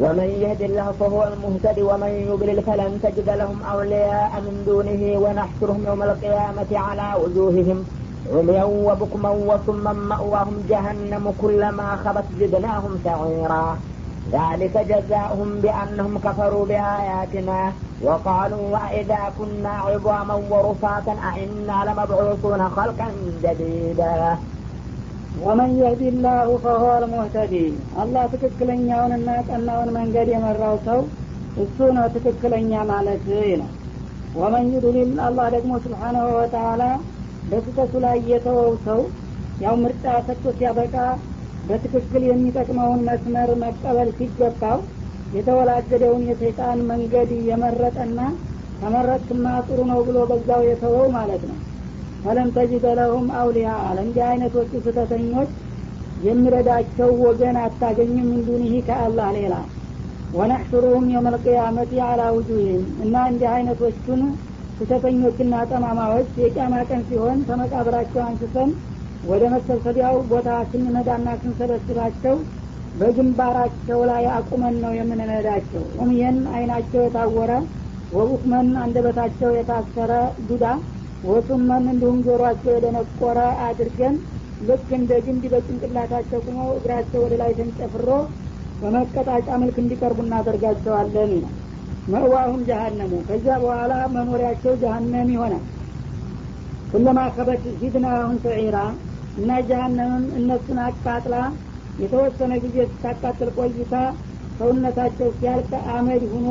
ومن يهد الله فهو المهتد ومن يضلل فلن تجد لهم أولياء من دونه ونحشرهم يوم القيامة على وجوههم عميا وبكما وصما مأواهم جهنم كلما خبت زدناهم سعيرا ذلك جزاؤهم بأنهم كفروا بآياتنا وقالوا وإذا كنا عظاما ورفاتا أئنا لمبعوثون خلقا جديدا ወመን የህዲ ላሁ ፈሁወ ልሙህተዲ አላህ ትክክለኛውንና ቀናውን መንገድ የመራው ሰው እሱ ነው ትክክለኛ ማለት ነው ወመን ዩድሊል አላህ ደግሞ ስብሓናሁ ወተላ በስህተቱ ላይ የተወው ሰው ያው ምርጫ ሰጥቶ ሲያበቃ በትክክል የሚጠቅመውን መስመር መቀበል ሲገባው የተወላገደውን የሰይጣን መንገድ የመረጠና ተመረጥክማ ጥሩ ነው ብሎ በዛው የተወው ማለት ነው ፈለም ተጅደ ለሁም አውሊያ ለእንዲህ አይነቶቹ ስህተተኞች የሚረዳቸው ወገን አታገኝም እንዱኒህ ከአላህ ሌላ ወነሕሹሩሁም የውመልቅያመት አላ ውጁህም እና እንዲህ አይነቶቹን ስህተተኞችና ጠማማዎች የቂያማ ቀን ሲሆን ከመቃብራቸው አንስተን ወደ መሰብሰቢያው ቦታ ስንነዳና ስንሰበስባቸው በግንባራቸው ላይ አቁመን ነው የምንነዳቸው ኡምየን አይናቸው የታወረ ወቡክመን አንደበታቸው የታሰረ ዱዳ ወሱመን እንዲሁም ጆሮአቸው የደነቆረ አድርገን ልክ እንደ ግንድ በጭንቅላታቸው ቁመው እግራቸው ወደ ላይ ተንጨፍሮ በመቀጣጫ መልክ እንዲቀርቡ እናደርጋቸዋለን ነው መእዋሁም ጀሀነሙ ከዚያ በኋላ መኖሪያቸው ጀሀነም ይሆናል ኩለማ ከበት ዚድናሁም ሰዒራ እና ጀሀነምም እነሱን አቃጥላ የተወሰነ ጊዜ ስታቃጥል ቆይታ ሰውነታቸው ሲያልቅ አመድ ሁኖ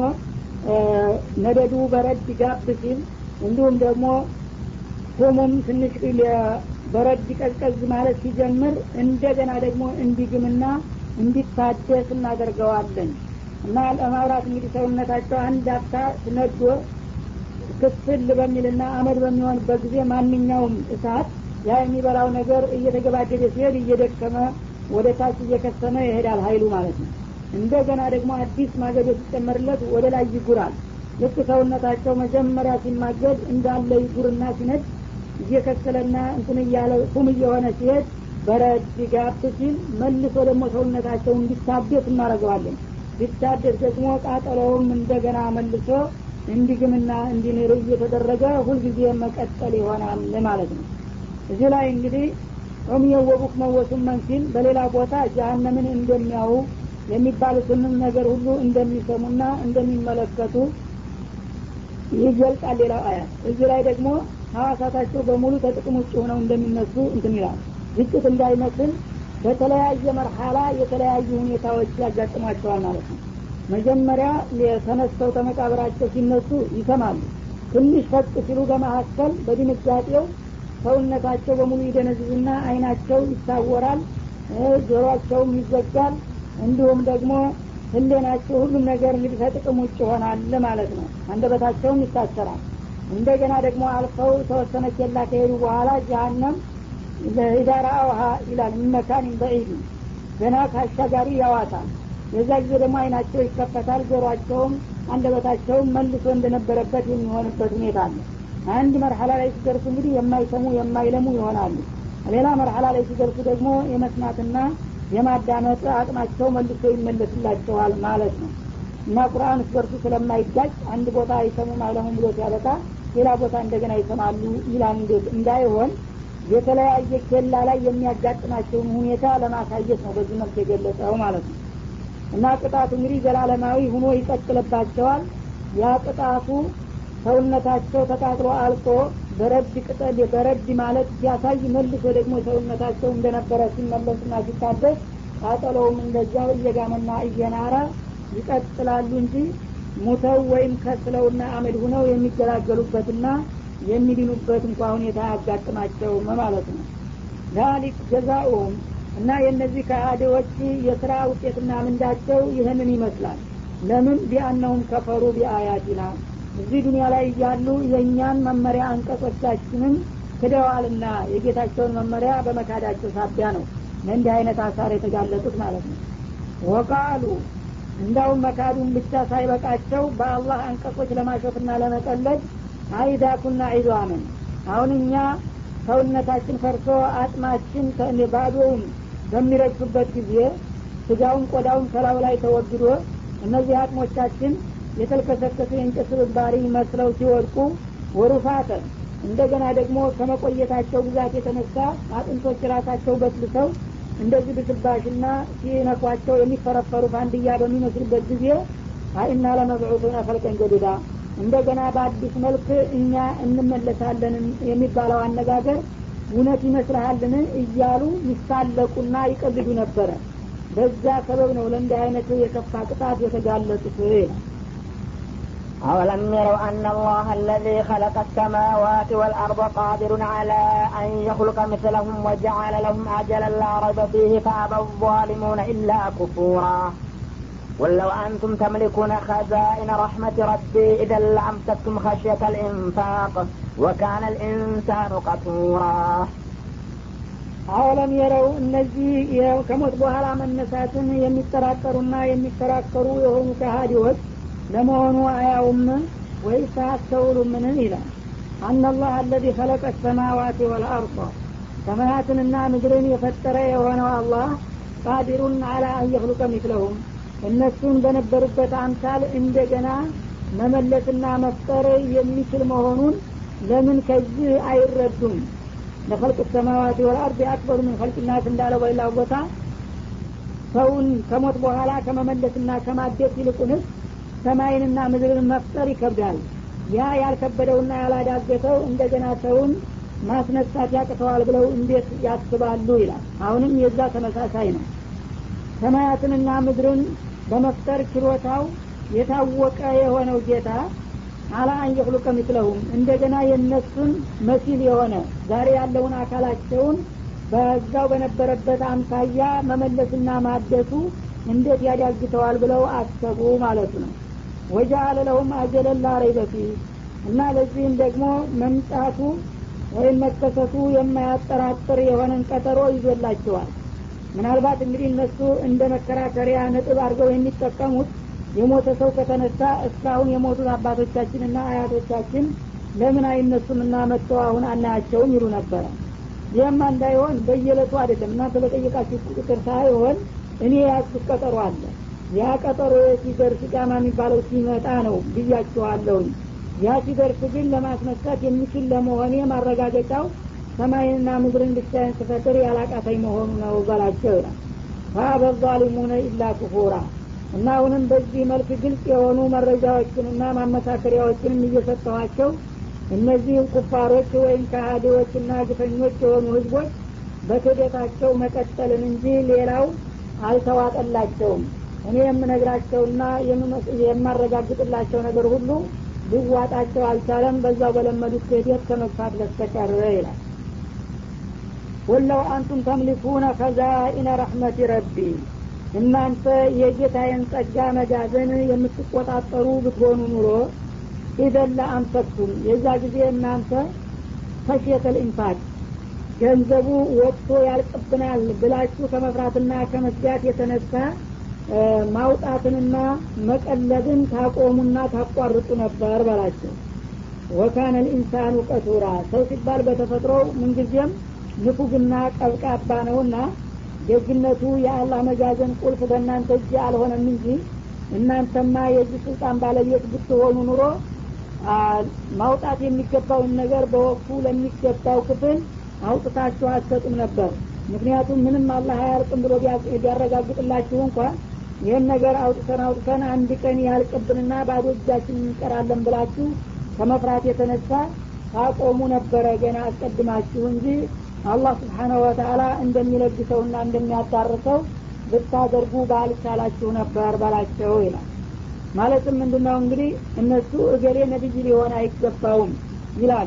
ነደዱ በረድ ጋብ ሲል እንዲሁም ደግሞ ሆሞም ትንሽ በረድ ቀዝቀዝ ማለት ሲጀምር እንደገና ደግሞ እንዲግምና እንዲታደስ እናደርገዋለን እና ለማብራት እንግዲህ ሰውነታቸው አንድ አፍታ ነዶ ክፍል በሚልና አመድ በሚሆንበት ጊዜ ማንኛውም እሳት ያ የሚበላው ነገር እየተገባደደ ሲሄድ እየደከመ ወደ ታች እየከሰመ ይሄዳል ሀይሉ ማለት ነው እንደገና ደግሞ አዲስ ማገዶ ሲጨመርለት ወደ ላይ ይጉራል ልክ ሰውነታቸው መጀመሪያ ሲማገድ እንዳለ ይጉርና ሲነድ እየከሰለና እንትን እያለ ቁም እየሆነ ሲሄድ በረድ ጋብ ሲል መልሶ ደግሞ ሰውነታቸው እንዲታደስ እናደርገዋለን ሲታደስ ደግሞ ቃጠሎውም እንደገና መልሶ እንዲግምና እንዲንር እየተደረገ ሁልጊዜ መቀጠል ይሆናል ማለት ነው እዚህ ላይ እንግዲህ ዑምየው ወቡክ መወሱመን ሲል በሌላ ቦታ ጀሀነምን እንደሚያው የሚባሉትንም ነገር ሁሉ እንደሚሰሙና እንደሚመለከቱ ይገልጻል ሌላው አያት እዚህ ላይ ደግሞ ሀዋሳታቸው በሙሉ ተጥቅም ውጭ ሆነው እንደሚነሱ እንትን ይላል ግጭት እንዳይመስል በተለያየ መርሐላ የተለያዩ ሁኔታዎች ያጋጥሟቸዋል ማለት ነው መጀመሪያ ተነስተው ተመቃብራቸው ሲነሱ ይሰማሉ ትንሽ ፈቅ ሲሉ በመካከል በድንጋጤው ሰውነታቸው በሙሉ ይደነዝዝና አይናቸው ይታወራል ጆሮአቸውም ይዘጋል እንዲሁም ደግሞ ህሌናቸው ሁሉም ነገር እንግዲህ ከጥቅም ውጭ ይሆናል ማለት ነው አንደበታቸውም ይታሰራል እንደገና ደግሞ አልፈው ተወሰነ ኬላ ከሄዱ በኋላ ጀሀነም ኢዳራ አውሃ ይላል መካን በዒድ ገና ከአሻጋሪ ያዋታል የዛ ጊዜ ደግሞ አይናቸው ይከፈታል ጆሮአቸውም አንደበታቸውም መልሶ እንደነበረበት የሚሆንበት ሁኔታ አለ አንድ መርሐላ ላይ ሲደርሱ እንግዲህ የማይሰሙ የማይለሙ ይሆናሉ ሌላ መርሐላ ላይ ሲደርሱ ደግሞ የመስማትና የማዳመጥ አቅማቸው መልሶ ይመለስላቸዋል ማለት ነው እና ቁርአን እስበርሱ ስለማይጋጭ አንድ ቦታ አይሰሙም አይለሙም ብሎ ሲያበቃ ሌላ ቦታ እንደገና ይሰማሉ ይላል እንዳይሆን የተለያየ ኬላ ላይ የሚያጋጥማቸውን ሁኔታ ለማሳየት ነው በዚህ መልክ የገለጸው ማለት ነው እና ቅጣቱ እንግዲህ ዘላለማዊ ሁኖ ይቀጥልባቸዋል ያ ቅጣቱ ሰውነታቸው ተቃጥሎ አልቆ በረድ ቅጠል በረድ ማለት ሲያሳይ መልሶ ደግሞ ሰውነታቸው እንደነበረ ሲመለስና ሲታደስ ቃጠሎውም እንደዚያው እየጋመና እየናረ ይቀጥላሉ እንጂ ሙተው ወይም ከስለውና አመድ ሁነው የሚገላገሉበትና የሚድኑበት እንኳ ሁኔታ አያጋጥማቸውም ማለት ነው ዛሊክ ጀዛኡም እና የእነዚህ ከአዴዎች የስራ ውጤትና ምንዳቸው ይህንን ይመስላል ለምን ቢአነሁም ከፈሩ ቢአያቲና እዚህ ዱኒያ ላይ እያሉ የእኛን መመሪያ አንቀጾቻችንን ክደዋልና የጌታቸውን መመሪያ በመካዳቸው ሳቢያ ነው ለእንዲህ አይነት አሳር የተጋለጡት ማለት ነው ወቃሉ እንዳውም መካዱን ብቻ ሳይበቃቸው በአላህ አንቀጾች ለማሾፍና ለመቀለድ አይዳ ኩና ዒዷምን አሁን እኛ ሰውነታችን ፈርሶ አጥማችን ባዶውን በሚረግፍበት ጊዜ ስጋውን ቆዳውን ከላዩ ላይ ተወግዶ እነዚህ አቅሞቻችን የተልከሰከሱ የእንጨት ስብባሪ መስለው ሲወድቁ ወሩፋተ እንደገና ደግሞ ከመቆየታቸው ብዛት የተነሳ አጥንቶች ራሳቸው በስልሰው እንደዚህ ብስባሽና ሲነኳቸው የሚፈረፈሩ ፋንድያ በሚመስሉበት ጊዜ አይና ለመብዑቱነ ፈልቀን ጀዲዳ እንደገና በአዲስ መልክ እኛ እንመለሳለን የሚባለው አነጋገር እውነት ይመስልሃልን እያሉ ይሳለቁና ይቀልዱ ነበረ በዛ ሰበብ ነው ለእንዲህ አይነት የከፋ ቅጣት የተጋለጡት ይላል أولم يروا أن الله الذي خلق السماوات والأرض قادر على أن يخلق مثلهم وجعل لهم أجلا لا ريب فيه فأبى الظالمون إلا كفورا قل لو أنتم تملكون خزائن رحمة ربي إذا لأمسكتم خشية الإنفاق وكان الإنسان قتورا አወለም የረው እነዚህ ከሞት በኋላ መነሳትን የሚጠራጠሩና የሚከራከሩ የሆኑ ከሃዲዎች ለመሆኑ አያውም ወይስ አያስተውሉምን ይላል አናላህ አለዚ ከለቀ ሰማዋት ወልአርض ሰማያትንና ምድርን የፈጠረ የሆነው አላህ ቃዲሩን አላ አንየክሉቀ ሚስለሁም እነሱን በነበሩበት አምሳል እንደገና መመለስና መፍጠር የሚችል መሆኑን ለምን ከዚህ አይረዱም ለፈልቅ ሰማዋት ወልአርድ አክበሩ ምን ፈልቅናት እንዳለው በሌላው ቦታ ሰውን ከሞት በኋላ ከመመለስና ከማደስ ይልቁንስ ሰማይንና ምድርን መፍጠር ይከብዳል ያ ያልከበደውና ያላዳገተው እንደገና ሰውን ማስነሳት ያቅተዋል ብለው እንዴት ያስባሉ ይላል አሁንም የዛ ተመሳሳይ ነው ሰማያትንና ምድርን በመፍጠር ችሎታው የታወቀ የሆነው ጌታ አላ አንየክሉቀ ምስለሁም እንደገና የእነሱን መሲል የሆነ ዛሬ ያለውን አካላቸውን በዛው በነበረበት አምሳያ መመለስና ማደሱ እንዴት ያዳግተዋል ብለው አሰቡ ማለቱ ነው ወጃአለ ለሁም አጀለን ላ ረይበ ፊህ እና ለዚህም ደግሞ መምጣቱ ወይም መከሰቱ የማያጠራጥር የሆነን ቀጠሮ ይዞላቸዋል ምናልባት እንግዲህ እነሱ እንደ መከራከሪያ ነጥብ አድርገው የሚጠቀሙት የሞተ ሰው ከተነሳ እስካሁን የሞቱት አባቶቻችንና አያቶቻችን ለምን አይነሱምና መጥተው አሁን አናያቸውም ይሉ ነበረ ይህማ እንዳይሆን በየለቱ አይደለም እናንተ በጠየቃችሁ ቁጥር ሳይሆን እኔ ያዝኩት ቀጠሮ አለ ያ ቀጠሮ ሲደርስ ቃማ የሚባለው ሲመጣ ነው ብያቸዋለሁኝ ያ ሲደርስ ግን ለማስነሳት የሚችል ለመሆኔ ማረጋገጫው ሰማይንና ምድርን ብቻዬን ስፈጥር ያላቃተኝ መሆኑ ነው በላቸው ይላል ፈአበ ዛሊሙነ ኢላ ኩፉራ እና አሁንም በዚህ መልክ ግልጽ የሆኑ መረጃዎችንና ማመሳከሪያዎችንም እየሰጠኋቸው እነዚህ ኩፋሮች ወይም ከሃዲዎችና ግፈኞች የሆኑ ህዝቦች በክደታቸው መቀጠልን እንጂ ሌላው አልተዋጠላቸውም እኔ የምነግራቸውና የማረጋግጥላቸው ነገር ሁሉ ሊዋጣቸው አልቻለም በዛው በለመዱት ክህደት ከመግፋት በስተቀር ይላል ወለው አንቱም ተምሊኩነ ከዛኢነ ረሕመቲ ረቢ እናንተ የጌታዬን ጸጋ መጋዘን የምትቆጣጠሩ ብትሆኑ ኑሮ ኢዘን ለአንፈቅቱም የዛ ጊዜ እናንተ ፈሽየተል ኢንፋቅ ገንዘቡ ወጥቶ ያልቅብናል ብላችሁ ከመፍራትና ከመስጋት የተነሳ ማውጣትንና መቀለብን ታቆሙና ታቋርጡ ነበር በላቸው ወካነ ልኢንሳኑ ቀቱራ ሰው ሲባል በተፈጥሮ ምንጊዜም ንፉግና ቀብቃባ ነውና ደግነቱ የአላህ መጋዘን ቁልፍ በእናንተ እጅ አልሆነም እንጂ እናንተማ የዚህ ስልጣን ባለቤት ብትሆኑ ኑሮ ማውጣት የሚገባውን ነገር በወቅቱ ለሚገባው ክፍል አውጥታችሁ አትሰጡም ነበር ምክንያቱም ምንም አላህ አያልቅም ብሎ ቢያረጋግጥላችሁ እንኳን ይህን ነገር አውጥተን አውጥተን አንድ ቀን ያልቅብንና ባዶ እጃችን እንቀራለን ብላችሁ ከመፍራት የተነሳ ታቆሙ ነበረ ገና አስቀድማችሁ እንጂ አላህ ስብሓነሁ ወተአላ እንደሚለግሰውና እንደሚያዳርሰው ብታደርጉ ባልቻላችሁ ነበር በላቸው ይላል ማለትም ምንድነው እንግዲህ እነሱ እገሌ ነቢይ ሊሆን አይገባውም ይላሉ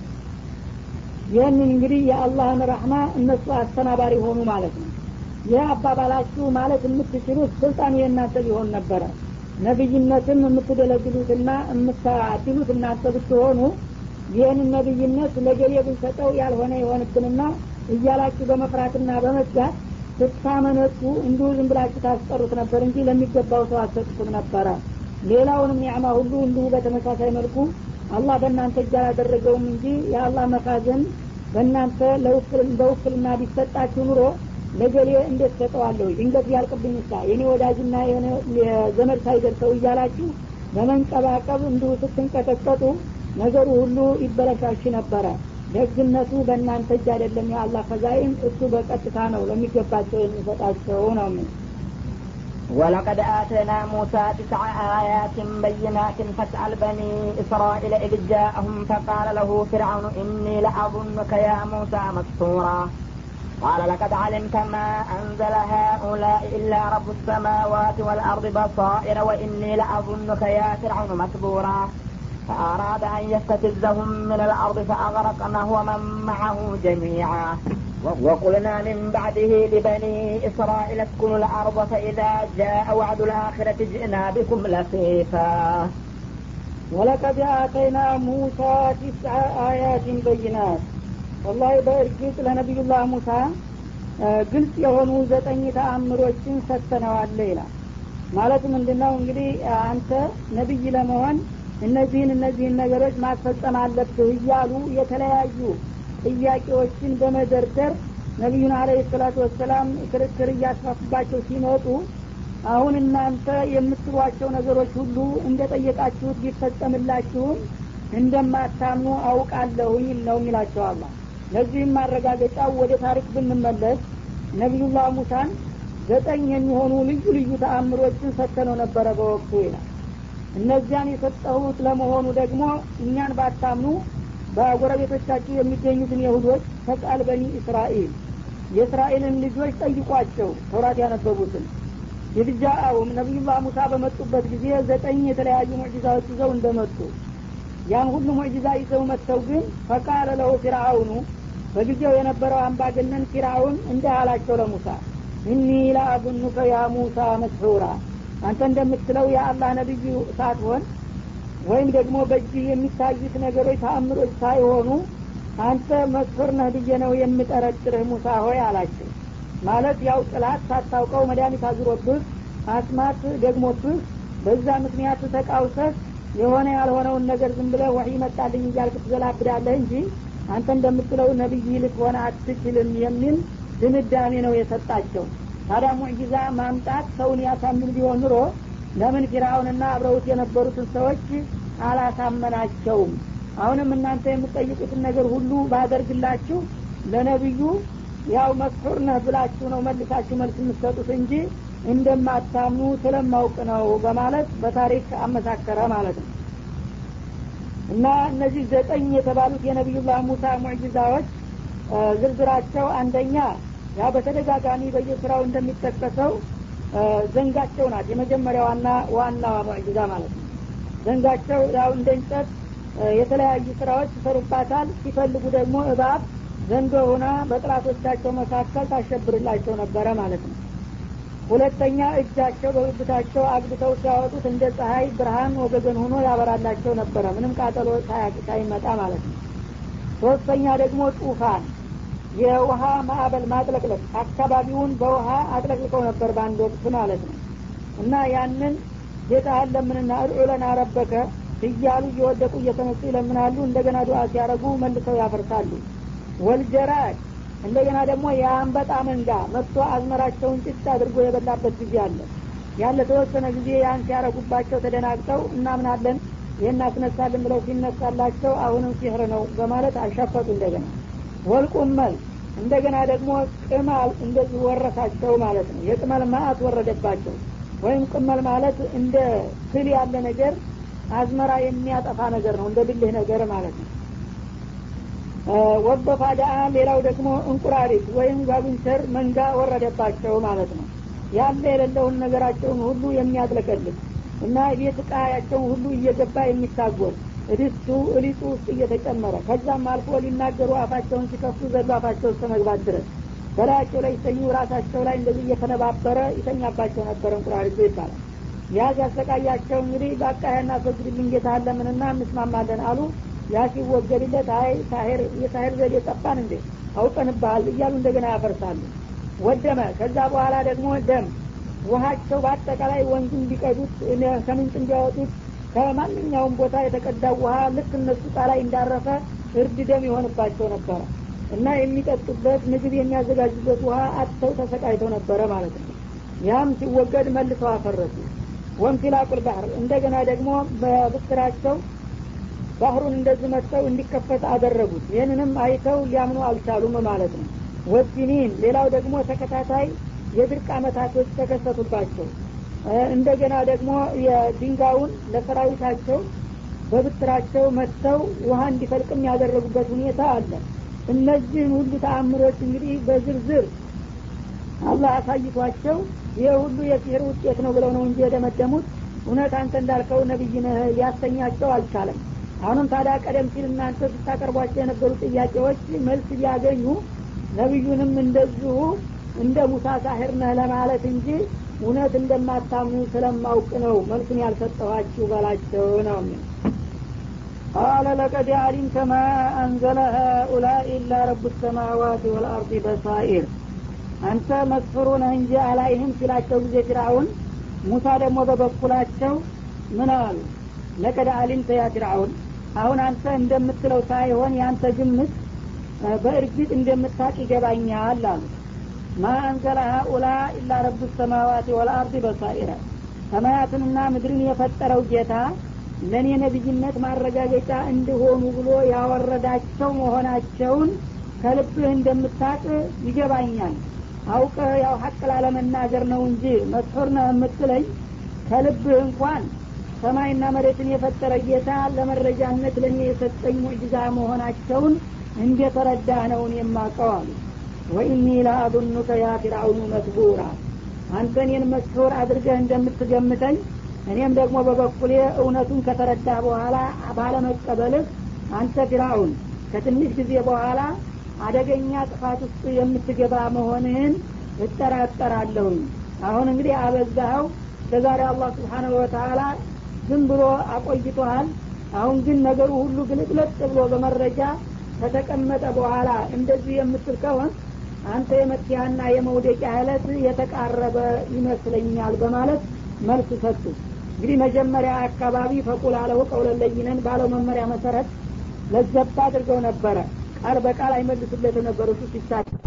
ይህንን እንግዲህ የአላህን ረህማ እነሱ አስተናባሪ ሆኑ ማለት ነው ይህ አባባላችሁ ማለት የምትችሉት ስልጣኑ የእናንተ ሊሆን ነበረ ነቢይነትም የምትደለግሉትና የምታድሉት እናንተ ብትሆኑ ይህንን ነቢይነት ለገሌ ብንሰጠው ያልሆነ የሆንብንና እያላችሁ በመፍራትና በመስጋት ስታመነቱ እንዲሁ ዝም ብላችሁ ታስቀሩት ነበር እንጂ ለሚገባው ሰው አትሰጡትም ነበረ ሌላውንም ኒዕማ ሁሉ እንዲሁ በተመሳሳይ መልኩ አላህ በእናንተ እጅ አላደረገውም እንጂ የአላህ መካዘን በእናንተ በውክልና ቢሰጣችሁ ኑሮ ነገሌ እንዴት ሰጠዋለሁ ድንገት ቢያልቅብኝ ሳ የኔ ወዳጅና የዘመድ ሳይደርሰው እያላችሁ በመንቀባቀብ እንዲሁ ስትንቀጠቀጡ ነገሩ ሁሉ ይበለሻሽ ነበረ ደግነቱ በእናንተ እጅ አይደለም የአላህ ፈዛይን እሱ በቀጥታ ነው ለሚገባቸው የሚሰጣቸው ነው ምን ولقد آتينا موسى تسع آيات بينات فاسأل بني إسرائيل إذ جاءهم فقال له فرعون إني لأظنك يا موسى مسحورا قال لقد علمت ما أنزل هؤلاء إلا رب السماوات والأرض بصائر وإني لأظنك يا فرعون مثبورا فأراد أن يستفزهم من الأرض فأغرقناه ومن معه جميعا وقلنا من بعده لبني إسرائيل اسكنوا الأرض فإذا جاء وعد الآخرة جئنا بكم لفيفا ولقد آتينا موسى تسع آيات بينات والله በእርግጥ ለነቢዩላህ ሙሳ ግልጽ የሆኑ ዘጠኝ ተአምሮችን ሰጥተነዋለ ይላል ማለት ምንድነው እንግዲህ አንተ ነቢይ ለመሆን እነዚህን እነዚህን ነገሮች ማስፈጸም አለብህ እያሉ የተለያዩ ጥያቄዎችን በመደርደር ነቢዩን አለ ሰላቱ ወሰላም ክርክር እያስፋፉባቸው ሲመጡ አሁን እናንተ የምትሏቸው ነገሮች ሁሉ እንደ ጠየቃችሁት ቢፈጸምላችሁም እንደማታምኑ አውቃለሁኝ ነው የሚላቸው አላ ለዚህም ማረጋገጫው ወደ ታሪክ ብንመለስ ነቢዩላህ ሙሳን ዘጠኝ የሚሆኑ ልዩ ልዩ ተአምሮችን ሰጥተነው ነበረ በወቅቱ ይላል እነዚያን የሰጠሁት ለመሆኑ ደግሞ እኛን ባታምኑ በጎረቤቶቻችሁ የሚገኙትን የሁዶች ፈቃል በኒ እስራኤል የእስራኤልን ልጆች ጠይቋቸው ተውራት ያነበቡትን የልጃአውም ነቢዩላህ ሙሳ በመጡበት ጊዜ ዘጠኝ የተለያዩ ሙዕጂዛዎች ይዘው እንደመጡ ያን ሁሉ ሙዕጂዛ ይዘው መጥተው ግን ፈቃለ ለሁ ፊርአውኑ በጊዜው የነበረው አምባገነን ፊርአውን እንዲህ አላቸው ለሙሳ እኒ ለአቡኑከ ያ ሙሳ መስሑራ አንተ እንደምትለው የአላህ ነቢዩ ሳትሆን ወይም ደግሞ በእጅህ የሚታዩት ነገሮች ተአምሮች ሳይሆኑ አንተ መስሑር ነህ ብዬ ነው የምጠረጥርህ ሙሳ ሆይ አላቸው ማለት ያው ጥላት ሳታውቀው መድኃኒት አዙሮብህ አስማት ደግሞብህ በዛ ምክንያት ተቃውሰህ የሆነ ያልሆነውን ነገር ዝም ብለህ ወሒ መጣልኝ እያልክ ትዘላብዳለህ እንጂ አንተ እንደምትለው ነቢይ ልትሆነ አትችልም የሚል ድምዳሜ ነው የሰጣቸው ታዲያ ሙዕጂዛ ማምጣት ሰውን ያሳምን ቢሆን ኑሮ ለምን ፊራውንና አብረውት የነበሩትን ሰዎች አላሳመናቸውም አሁንም እናንተ የምትጠይቁትን ነገር ሁሉ ባደርግላችሁ ለነቢዩ ያው መስሑር ነህ ብላችሁ ነው መልሳችሁ መልስ የምትሰጡት እንጂ እንደማታምኑ ስለማውቅ ነው በማለት በታሪክ አመሳከረ ማለት ነው እና እነዚህ ዘጠኝ የተባሉት የነቢዩላህ ሙሳ ሙዕጂዛዎች ዝርዝራቸው አንደኛ ያ በተደጋጋሚ በየስራው እንደሚጠቀሰው ዘንጋቸው ናት የመጀመሪያዋና ዋናዋ ሙዕጂዛ ማለት ነው ዘንጋቸው ያው እንደ እንጨት የተለያዩ ስራዎች ይሰሩባታል ሲፈልጉ ደግሞ እባብ ዘንዶ ሆና በጥላቶቻቸው መካከል ታሸብርላቸው ነበረ ማለት ነው ሁለተኛ እጃቸው በብብታቸው አግብተው ሲያወጡት እንደ ፀሐይ ብርሃን ወገገን ሆኖ ያበራላቸው ነበረ ምንም ቃጠሎ ሳይመጣ ማለት ነው ሶስተኛ ደግሞ ጡፋን የውሃ ማዕበል ማጥለቅለቅ አካባቢውን በውሃ አጥለቅልቀው ነበር በአንድ ወቅት ማለት ነው እና ያንን ጌታህን ለምንና እድዑ ለና ረበከ እያሉ እየወደቁ እየተነሱ ይለምናሉ እንደገና ዱዓ ሲያደረጉ መልሰው ያፈርሳሉ ወልጀራድ እንደገና ደግሞ የአንበጣ መንጋ መጥቶ አዝመራቸውን ጭጭ አድርጎ የበላበት ጊዜ አለ ያለ ተወሰነ ጊዜ ያን ሲያረጉባቸው ተደናግጠው እናምናለን ይህን አስነሳልን ብለው ሲነሳላቸው አሁንም ሲህር ነው በማለት አልሸፈጡ እንደገና ወልቁመል እንደገና ደግሞ ቅማል እንደዚህ ወረሳቸው ማለት ነው የቅመል ማአት ወረደባቸው ወይም ቅመል ማለት እንደ ትል ያለ ነገር አዝመራ የሚያጠፋ ነገር ነው እንደ ብልህ ነገር ማለት ነው ወበፋዳ ሌላው ደግሞ እንቁራሪት ወይም ጓጉንቸር መንጋ ወረደባቸው ማለት ነው ያለ የሌለውን ነገራቸውን ሁሉ የሚያጥለቀልቅ እና ቤት እቃያቸውን ሁሉ እየገባ የሚታጎል እድስቱ እሊጡ ውስጥ እየተጨመረ ከዛም አልፎ ሊናገሩ አፋቸውን ሲከፍቱ ዘሎ አፋቸው እስከ መግባት ድረስ በላያቸው ላይ ይተኙ ራሳቸው ላይ እንደዚህ እየተነባበረ ይተኛባቸው ነበር እንቁራሪቱ ይባላል ያ ሲያሰቃያቸው እንግዲህ በአቃያና አስወግድልኝ ጌታ አለምንና እንስማማለን አሉ ያ ሲወገድለት አይ ሳሄር የሳሄር ዘዴ ጠፋን እንዴ አውቀንባል እያሉ እንደገና ያፈርሳሉ ወደመ ከዛ በኋላ ደግሞ ደም ውሀቸው በአጠቃላይ ወንዙን ቢቀዱት ከምንጭ እንዲያወጡት ከማንኛውም ቦታ የተቀዳው ውሀ ልክ እነሱ ጣ ላይ እንዳረፈ እርድ ደም የሆንባቸው ነበረ እና የሚጠጡበት ምግብ የሚያዘጋጁበት ውሃ አጥተው ተሰቃይተው ነበረ ማለት ነው ያም ሲወገድ መልሰው አፈረሱ ወንፊላቁል ባህር እንደገና ደግሞ በብስራቸው ባህሩን እንደዚህ መጥተው እንዲከፈት አደረጉት ይህንንም አይተው ሊያምኑ አልቻሉም ማለት ነው ወሲኒን ሌላው ደግሞ ተከታታይ የድርቅ አመታቶች ተከሰቱባቸው እንደገና ደግሞ የድንጋዩን ለሰራዊታቸው በብትራቸው መጥተው ውሃ እንዲፈልቅም ያደረጉበት ሁኔታ አለ እነዚህን ሁሉ ተአምሮች እንግዲህ በዝርዝር አላህ አሳይቷቸው ይህ ሁሉ የሲህር ውጤት ነው ብለው ነው እንጂ የደመደሙት እውነት አንተ እንዳልከው ነቢይ ነህ ሊያሰኛቸው አልቻለም አሁንም ታዲያ ቀደም ሲል እናንተ ስታቀርቧቸው የነበሩ ጥያቄዎች መልስ ሊያገኙ ነቢዩንም እንደዚሁ እንደ ሙሳ ሳሂር ነህ ለማለት እንጂ እውነት እንደማታምኑ ስለማውቅ ነው መልሱን ያልሰጠኋችሁ በላቸው ነው قال لقد علمت ما أنزل هؤلاء إلا رب السماوات والأرض بصائر አንተ መስፍሩ ነህ እንጂ አላይህም ሲላቸው ጊዜ ፊርአውን ሙሳ ደግሞ በበኩላቸው ምን አሉ ለቀድ አሊምተ ያ ፊርአውን አሁን አንተ እንደምትለው ሳይሆን ያንተ ግምት በእርግጥ እንደምታቅ ይገባኛል አሉ ማ አንዘለ ሀኡላ ኢላ ረቡ ሰማዋት ወልአርድ በሳኢረ ሰማያትንና ምድርን የፈጠረው ጌታ ለእኔ ነቢይነት ማረጋገጫ እንዲሆኑ ብሎ ያወረዳቸው መሆናቸውን ከልብህ እንደምታቅ ይገባኛል አውቀ ያው ሀቅ ላለመናገር ነው እንጂ መስሑር ነው የምትለኝ ከልብህ እንኳን ሰማይና መሬትን የፈጠረ ጌታ ለመረጃነት ለእኔ የሰጠኝ ሙዕጅዛ መሆናቸውን እንደተረዳህ ነውን የማቀው አሉ ወኢኒ ለአظኑከ ያ ፊርአውኑ መስቡራ አንተ እኔን መስሑር አድርገህ እንደምትገምተኝ እኔም ደግሞ በበኩሌ እውነቱን ከተረዳህ በኋላ ባለመቀበልህ አንተ ፊርአውን ከትንሽ ጊዜ በኋላ አደገኛ ጥፋት ውስጥ የምትገባ መሆንህን እጠራጠራለሁኝ አሁን እንግዲህ አበዛኸው ለዛሬ አላህ ስብሓናሁ ወተላ ዝም ብሎ አቆይቶሃል አሁን ግን ነገሩ ሁሉ ግልጥለጥ ብሎ በመረጃ ከተቀመጠ በኋላ እንደዚህ የምትል ከሆን አንተ የመኪያና የመውደቂያ እለት የተቃረበ ይመስለኛል በማለት መልስ ሰጡ እንግዲህ መጀመሪያ አካባቢ ፈቁል አለው ቀውለለይነን ባለው መመሪያ መሰረት ለዘባ አድርገው ነበረ ቃል በቃል አይመልሱለት የነበሩ እሱ ሲሳቸው